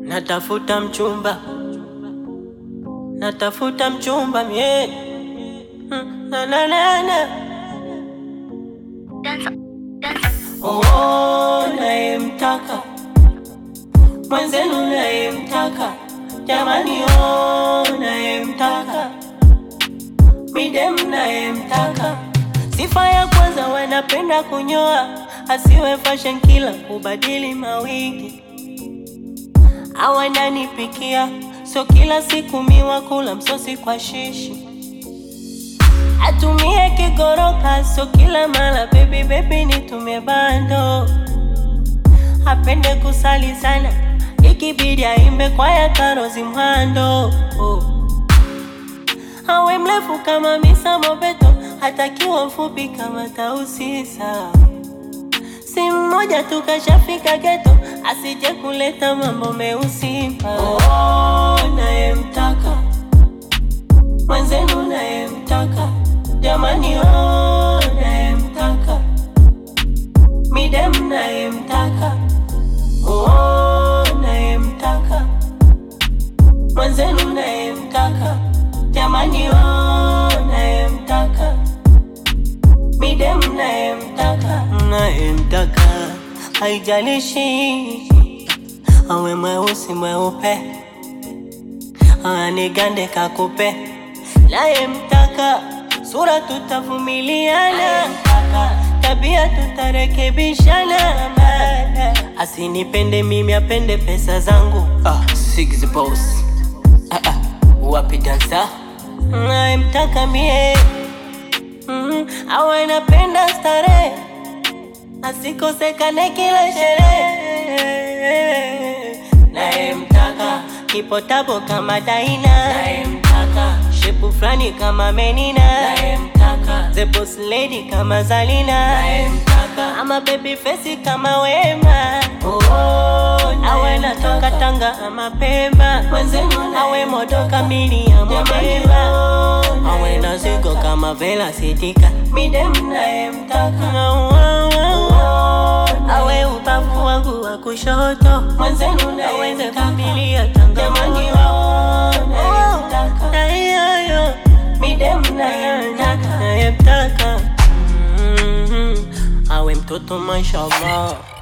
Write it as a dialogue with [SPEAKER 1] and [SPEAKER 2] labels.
[SPEAKER 1] Natafuta mchumba, natafuta mchumba mie Mm, na na na na Oh, nayemtaka mwenzenu, nayemtaka jamani, oh, nayemtaka midem, nayemtaka sifa ya kwanza, wanapenda kunyoa, asiwe fashion kila kubadili mawigi awananipikia sio kila siku miwa kula msosi kwa shishi atumie kigoroka sio kila mala bebi bebi nitumie bando apende kusali sana ikibidi aimbe kwaya karozi mhando oh. awe mrefu kama misa mobeto hatakiwa mfupi kama tausisa si mmoja tu kashafika geto, asije kuleta mambo meusi. Oh, nayemtaka mwenzenu, nayemtaka jamani, oh, nayemtaka midem, nayemtaka oh, nayemtaka mwenzenu, nayemtaka jamani, oh, nayemtaka midem nayemtaka nayemtaka, haijalishi awe mweusi mweupe, anigande kakupe, nayemtaka sura tutavumiliana, tabia tutarekebishana, asinipende mimi apende pesa zangu.
[SPEAKER 2] Ah, Six Boss. Ah, ah. Wapi dansa?
[SPEAKER 1] nayemtaka mie mm, awe napenda starehe asikosekane kila sherehe nayemtaka kipotabo kama Daina nayemtaka shepu fulani kama Menina nayemtaka the boss lady kama Zalina nayemtaka ama baby face kama Wema oh, awe natoka Tanga ama Pemba awe modo kamili ya Mwameba awe na zigo kama Vela Sidika midem nayemtaka awe ubavu wangu wa kushoto mwenzenu aweze kumilia tangamani na hiyoyo midem nayemtaka nayemtaka Mhm. awe mtoto mashallah